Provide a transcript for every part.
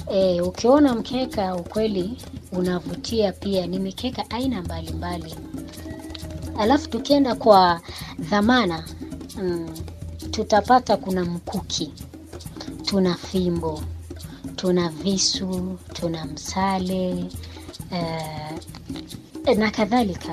E, ukiona mkeka ukweli unavutia pia, ni mikeka aina mbalimbali. Alafu tukienda kwa dhamana mm, tutapata kuna mkuki, tuna fimbo, tuna visu, tuna msale eh, na kadhalika.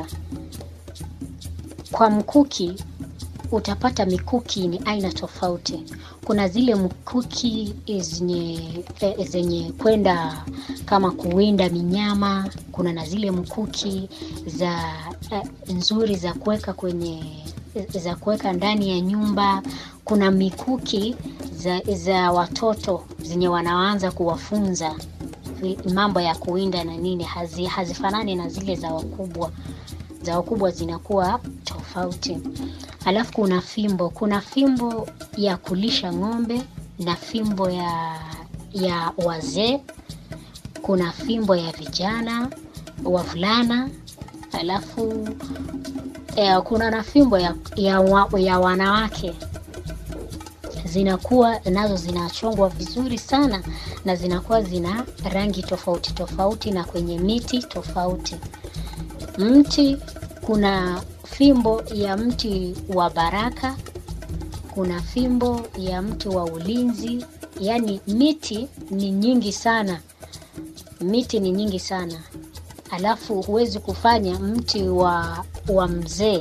Kwa mkuki utapata mikuki ni aina tofauti. Kuna zile mkuki zenye eh, zenye kwenda kama kuwinda minyama. Kuna na zile mkuki za eh, nzuri za kuweka kwenye za kuweka ndani ya nyumba. Kuna mikuki za, za watoto zenye wanaanza kuwafunza vi- mambo ya kuwinda na nini, hazi, hazifanani na zile za wakubwa. Za wakubwa zinakuwa tofauti. Alafu kuna fimbo, kuna fimbo ya kulisha ng'ombe na fimbo ya ya wazee. Kuna fimbo ya vijana wavulana, alafu eh, kuna na fimbo ya, ya, wa, ya wanawake zinakuwa nazo zinachongwa vizuri sana na zinakuwa zina rangi tofauti tofauti na kwenye miti tofauti. Mti kuna fimbo ya mti wa baraka, kuna fimbo ya mti wa ulinzi. Yaani miti ni nyingi sana, miti ni nyingi sana. Alafu huwezi kufanya mti wa wa mzee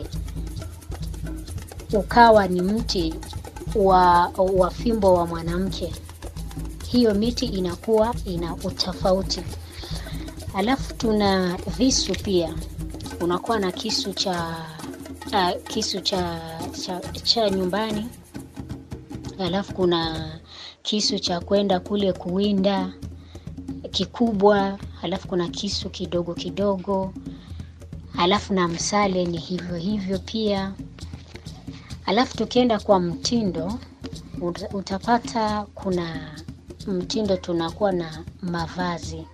ukawa ni mti wa, wa fimbo wa mwanamke. Hiyo miti inakuwa ina utofauti. Alafu tuna visu pia, unakuwa na kisu cha uh, kisu cha, cha, cha nyumbani. Alafu kuna kisu cha kwenda kule kuwinda kikubwa, alafu kuna kisu kidogo kidogo, alafu na msale ni hivyo hivyo pia. Alafu tukienda kwa mtindo uta- utapata kuna mtindo, tunakuwa na mavazi,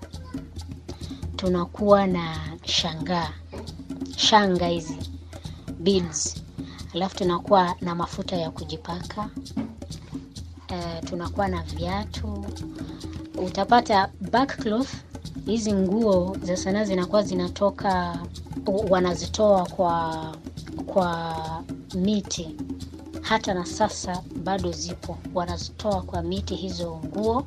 tunakuwa na shangaa, shanga hizi beads, alafu tunakuwa na mafuta ya kujipaka uh, tunakuwa na viatu. Utapata backcloth, hizi nguo za sanaa zinakuwa zinatoka, wanazitoa kwa kwa miti hata na sasa bado zipo, wanazitoa kwa miti hizo nguo,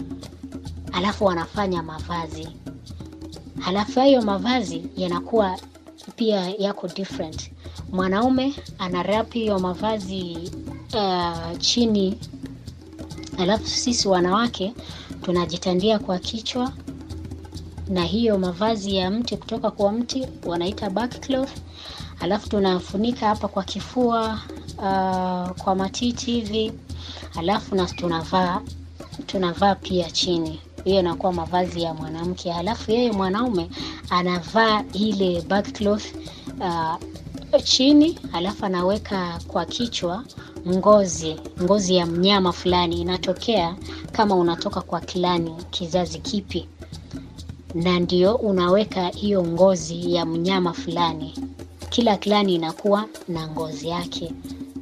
alafu wanafanya mavazi. Halafu hayo mavazi yanakuwa pia yako different. Mwanaume ana wrap hiyo mavazi uh, chini, alafu sisi wanawake tunajitandia kwa kichwa na hiyo mavazi ya mti kutoka kwa mti wanaita backcloth, alafu tunafunika hapa kwa kifua uh, kwa matiti hivi, alafu na tunavaa tunavaa pia chini. Hiyo inakuwa mavazi ya mwanamke, halafu yeye mwanaume anavaa ile backcloth uh, chini, alafu anaweka kwa kichwa ngozi ngozi ya mnyama fulani, inatokea kama unatoka kwa klani kizazi kipi, na ndio unaweka hiyo ngozi ya mnyama fulani. Kila klani inakuwa na ngozi yake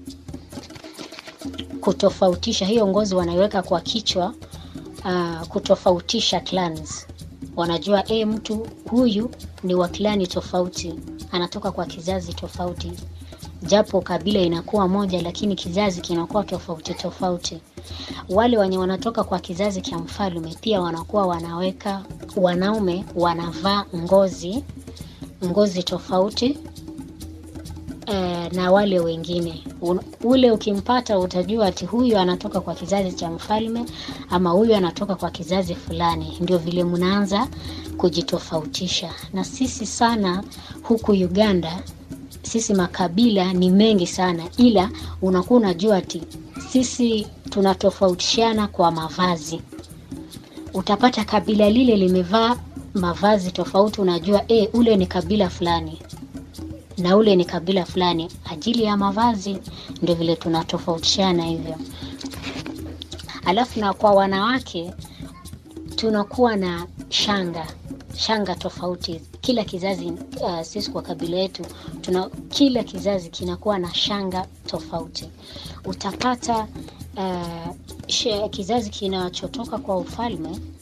kutofautisha hiyo ngozi wanaiweka kwa kichwa uh, kutofautisha clans. Wanajua eh, mtu huyu ni wa klani tofauti, anatoka kwa kizazi tofauti, japo kabila inakuwa moja, lakini kizazi kinakuwa tofauti tofauti. Wale wenye wanatoka kwa kizazi cha mfalme pia wanakuwa wanaweka, wanaume wanavaa ngozi ngozi tofauti eh, na wale wengine Un, ule ukimpata utajua ati huyu anatoka kwa kizazi cha mfalme ama huyu anatoka kwa kizazi fulani. Ndio vile mnaanza kujitofautisha. Na sisi sana huku Uganda, sisi makabila ni mengi sana, ila unakuwa unajua ati sisi tunatofautishana kwa mavazi. Utapata kabila lile limevaa mavazi tofauti, unajua eh, ule ni kabila fulani na ule ni kabila fulani, ajili ya mavazi. Ndio vile tunatofautishana hivyo. Alafu na kwa wanawake tunakuwa na shanga shanga tofauti kila kizazi. Uh, sisi kwa kabila yetu tuna kila kizazi kinakuwa na shanga tofauti. Utapata uh, she, kizazi kinachotoka kwa ufalme